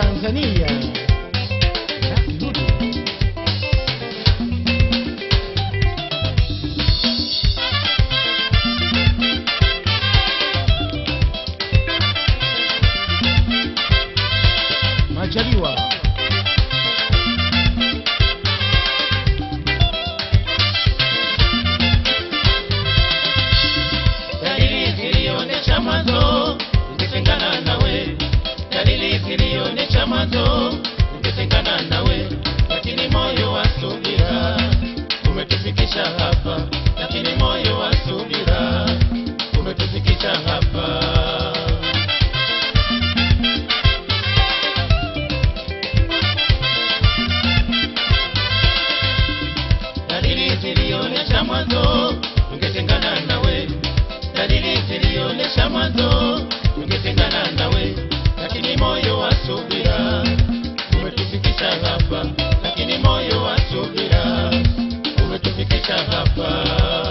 Tanzania. Dudu. Majaliwa. dalili zilionyesha mwanzo ningetengana nawe, dalili zilionyesha mwanzo ningetengana nawe, lakini moyo wa subira umetufikisha hapa, lakini moyo wa subira umetufikisha hapa. dalili zilionyesha mwanzo tungetengana nawe, dalili zilionyesha mwanzo tungetengana nawe, lakini moyo wa subira umetufikisha hapa, lakini moyo wa subira umetufikisha hapa.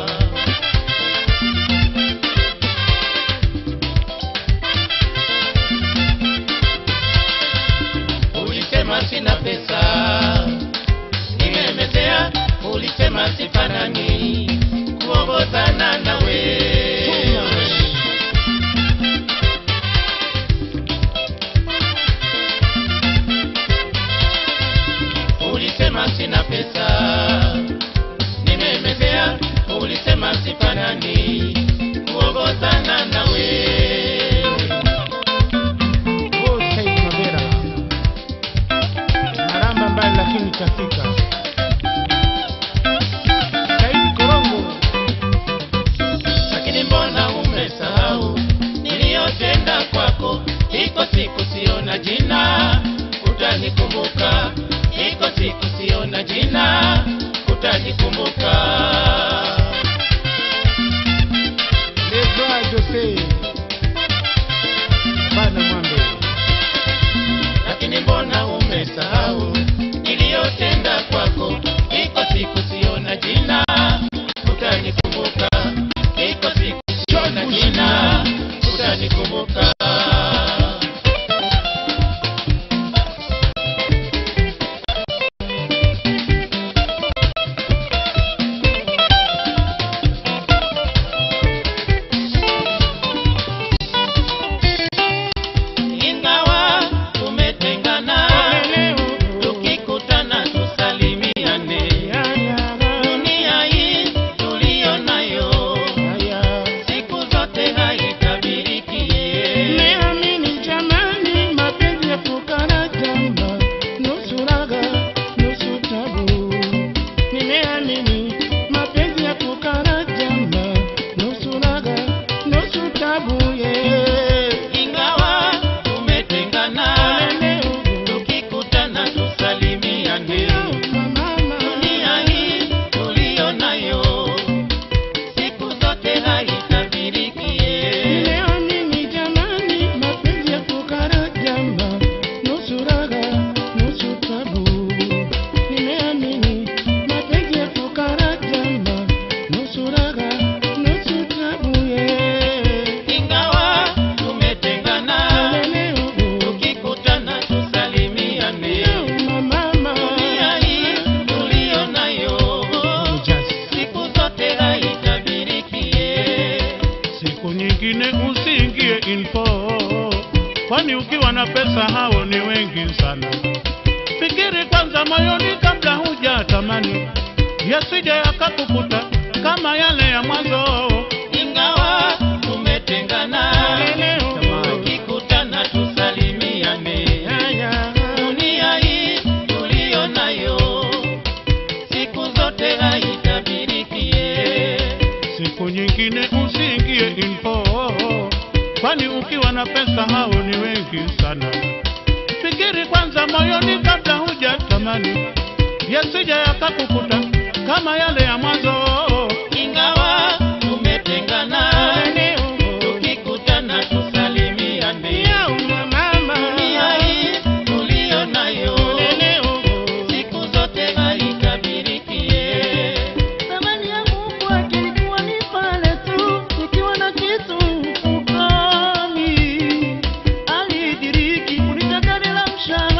Ulisema sina pesa nimemezea, ulisema sifanani kuongozana nawe. Ulisema sina pesa, nimemezea, ulisema sifanani kuongozana nawe. Oh, Said Mabera. Maramba mbali lakini kafika. Said Korongo. lakini mbona umesahau niliyotenda kwako? Iko siku siona jina, utanikumbuka. Iko siku siona jina, utanikumbuka. Lebra Jose. Bana Mwambe. Lakini mbona umesahau niliyotenda kwako? Iko siku siona jina, utanikumbuka. Iko siku siona jina, utanikumbuka. Ingawa tumetengana, tukikutana tusalimiane. Dunia hii tuliyo nayo, siku zote haitabiriki. Nimeamini jamani, mapenzi ya fukara jamba, nusu raga, nusu tabu. Nimeamini mapenzi ya fukara jamba, nusu raga, nusu tabu, yeah. Ingawa tumetengana, tukikutana tusalimiane. Dunia hii tuliyo nayo, siku zote haitabiriki. Nimeamini jamani, mapenzi ya fukara jamba, nusu raga, nusu tabu. Nimeamini mapenzi ya fukara jamba, nusu raga, nusu tabu, yeah. Ingawa tumetengana, tukikutana tusalimiane. Dunia hii tuliyo nayo, siku zote haitabiriki. Siku nyingine usiingie info, kwani ukiwa na pesa hao ni wengi sana. Fikiri kwanza moyoni kabla huja tamani, yasije yakakukuta kama yale ya mwanzo. Ingawa tumetengana, tukikutana tusalimiane. Dunia hii tuliyo nayo, siku zote haitabiriki. Siku nyingine usiingie info, kwani ukiwa na pesa hao ni wengi sana. Fikiri kwanza moyoni kabla huja tamani, yasije yakakukuta kama yale ya mwanzo. Ingawa tumetengana, tukikutana tusalimiane. Dunia hii tuliyo nayo, siku zote haitabiriki. Thamani yangu kwake ilikuwa ni pale tu nikiwa na kitu mfukoni. Alidiriki kunitaka bila mshahara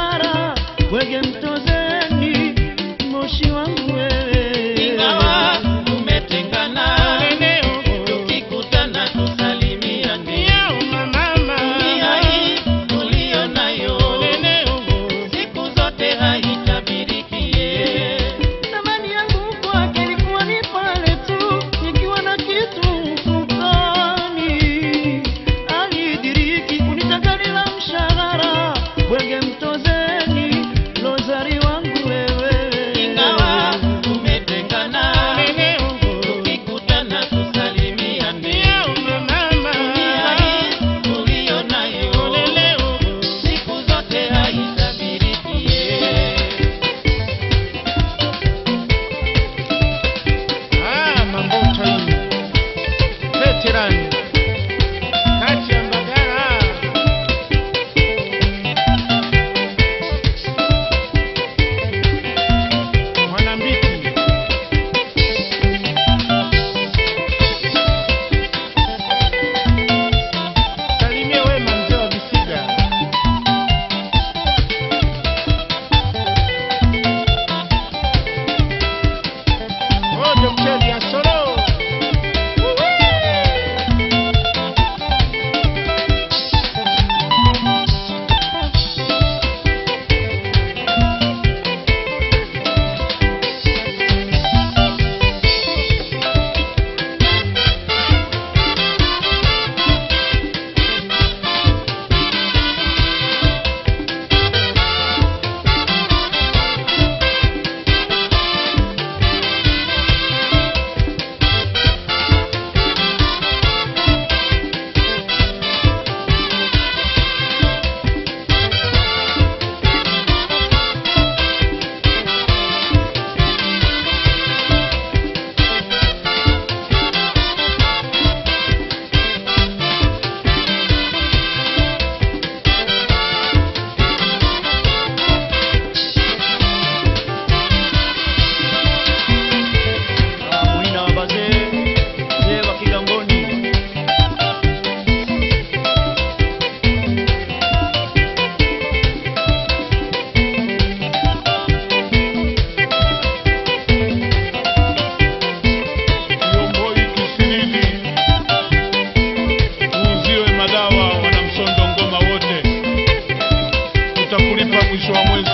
mwisho wa mwezi.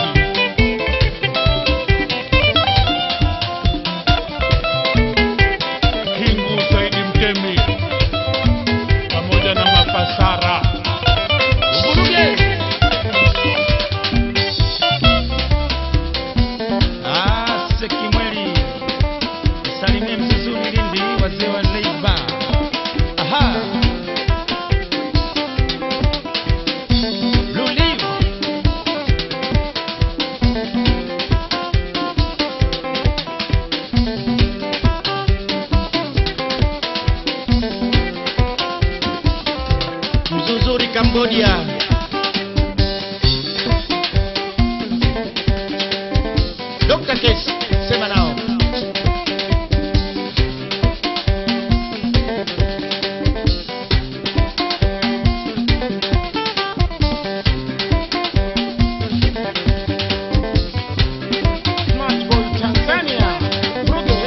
Kingu Saidi Mtemi pamoja na Mapasara Vuruge. Ah, Sekimweli. Salimie Mzuzuni Lindi, wazee wa Leiba. Aha. Luliu. Mzuzuri Cambodia. Dr. Case, sema nao. Smart Boy Tanzania. Vuruge.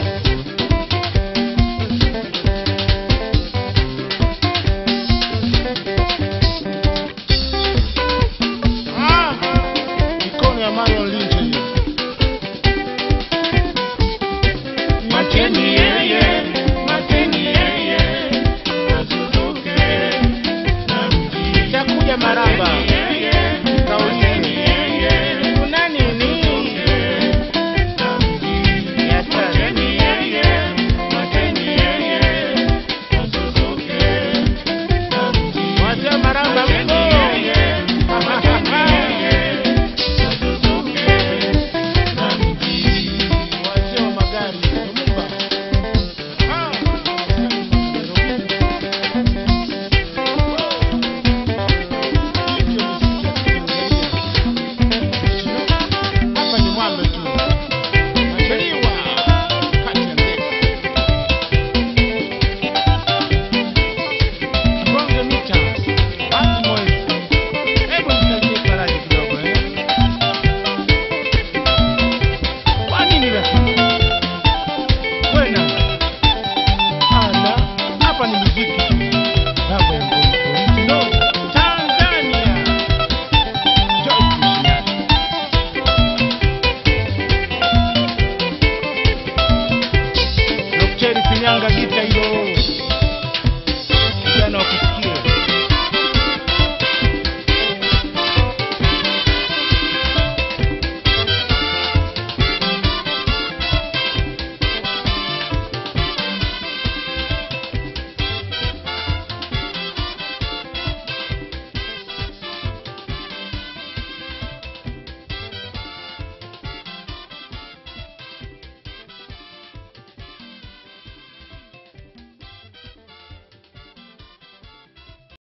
Ah, mikono ya Marion Lynch hiyo. Macheni